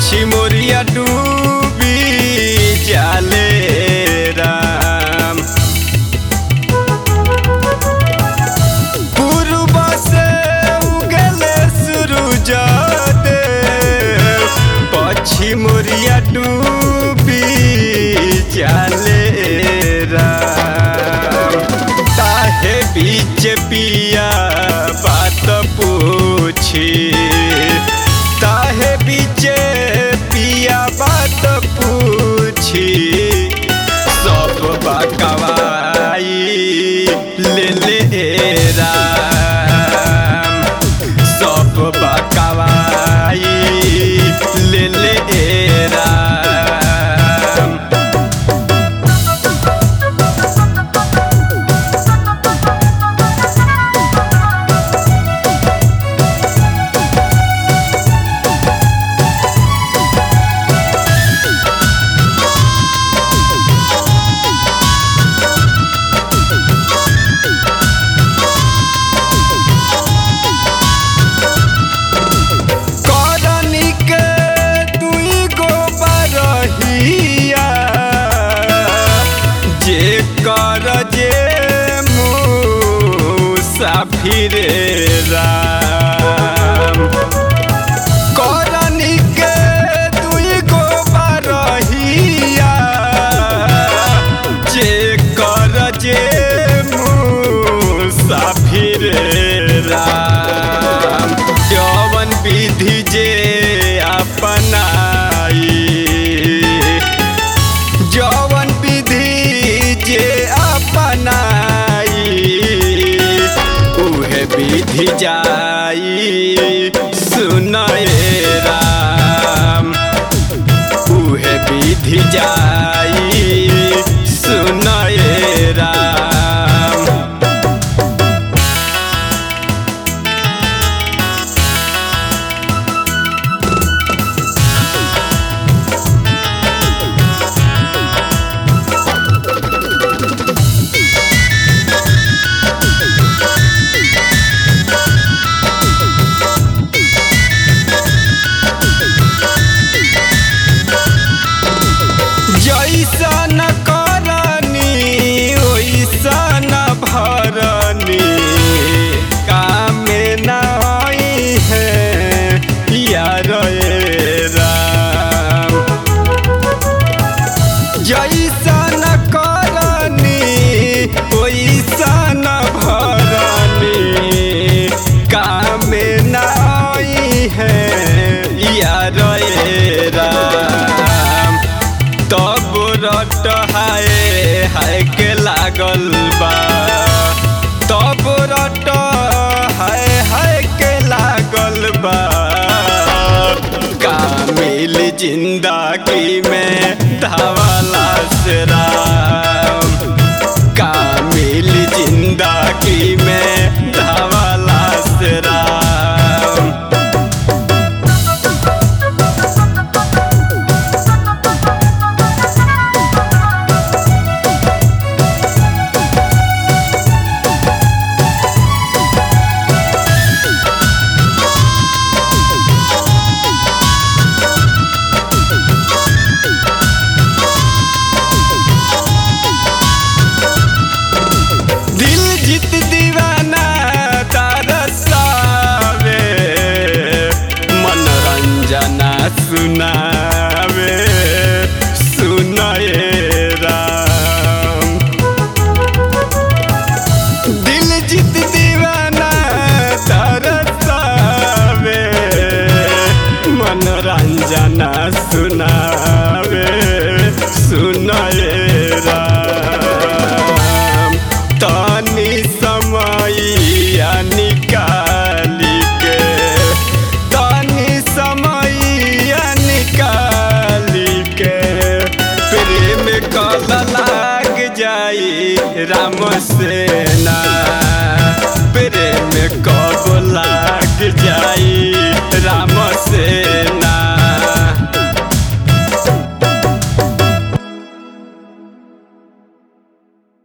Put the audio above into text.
पश्चिमोरिया डूबी जाले राम पूर्व से उगले सूरज देव पश्चिमोरिया डूबी जाले राम ताहे बीच पिया बात पूछी ताहे बीच पिया बात पूछी सब बकवाई ले ले राम सब बकवाई ले ले राम करनी के दुई गो बरहिया जे कर जे मुसाफिर राम करनी के दुई गो बरहिया जे कर जे मुसाफिर राम जवन विधि जे अपनाई जवन विधि जे अपनाई उहे विधि जाई सुनए राम उहे विधि जाई सुनए राम जैसन करनी ओइसन भरनी कामे नाई है यार ए राम जैसन करनी ओइसन भरनी कामे नाई है यार ए राम तब रट हाय हाय के लागल बा तब रट हाय हाय के लागल बा कामिल जिंदगी में धावाला से राम कामिल जिंदगी में धावाला से राम दिल जीत दीवाना तरसावे मनोरंजना सुनावे सुनए राम दिल जीत दीवाना तरसावे मनोरंजना सुनावे सुनए राम तनी समैया निकाली के तनी समैया निकाली के प्रेम कल लाग जाई राम सेना प्रेम कब लाग जाई राम से